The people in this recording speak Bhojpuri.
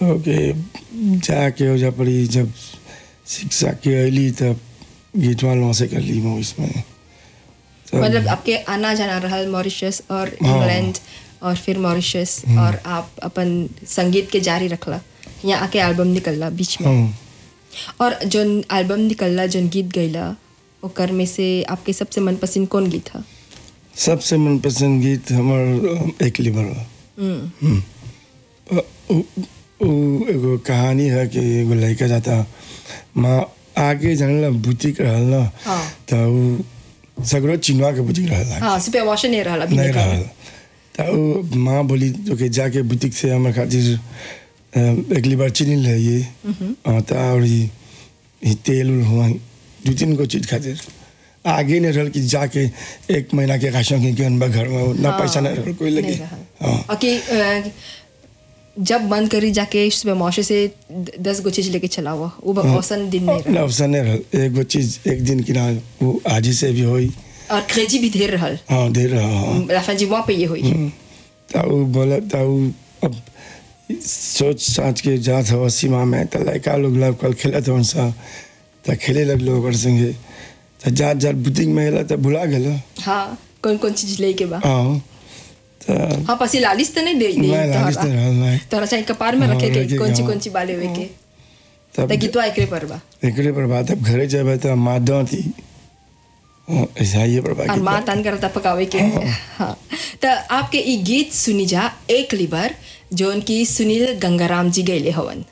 तो के जाके हो जा पड़ी जब शिक्षा के अली तब गीतवा लौ से कर ली मैं इसमें तब- मतलब आपके आना जाना रहल मॉरिशस और हाँ। इंग्लैंड और फिर मॉरिशस और आप अपन संगीत के जारी रखला यहाँ आके एल्बम निकलला बीच में हाँ और जो एल्बम निकलला जो गीत गैला ओकर में से आपके सबसे मनपसंद कौन गीत था सबसे मनपसंद गीत हमार एक लिबर बा हम्म, अ, उ- उ एगो कहानी है कि एगो लड़का जाता माँ आगे जानला बुटीक रहल ना हाँ। तो उ सगरो चिनवा के बुटीक रहल हाँ सुपर वॉशन नहीं रहला अभी नहीं निकल रहल तो उ माँ बोली तो कि जाके बुटीक से हमारे खातिर अ, अगली बार चीनी ले आइए हाँ, तो और ई ई तेल उल हुआ दू तीन गो चीज खातिर आगे नहीं रहल कि जाके एक महीना के राशन किन के अनबा घर में उतना हाँ, पैसा नहीं रहल कोई लगे नहीं रहल। हाँ और कि अ, जब बंद करी जाके सुबह मौसे से द- दस गो चीज लेके चला हुआ वो ब- औसन दिन नहीं ना रहा अवसर नहीं रहल एक गो चीज एक दिन की ना वो आज ही से भी होई और क्रेजी भी ढेर रहल हाँ दे रहा हाँ लाफाजी वहाँ पे ये हुई ताऊ बोला ताऊ अब सोच साच के जात हो सीमा में तो लड़का लोग लब कल खेलत हो सा तो खेले लगलो ओकर संगे तो जात जात बुटीक में अला तो भुला गेलो हाँ कौन कौन चीज लेके बा हाँ तो हाँ पसी लालिस तो नहीं दे दे नहीं लालिस नहीं रहल नहीं तोरा चाहे कपार में हाँ, रखे के रखे कौन सी हाँ। कौन सी बाले हुए के तब तो गीतवा एकरे पर बा एकरे पर बात अब घरे जाबे तो माँ थी ऐसा ही पर और बाकी माँ तान करता पकावे के हाँ तो आपके ई गीत सुनी जा एक लिबर जोन की सुनील गंगाराम जी गैले हवन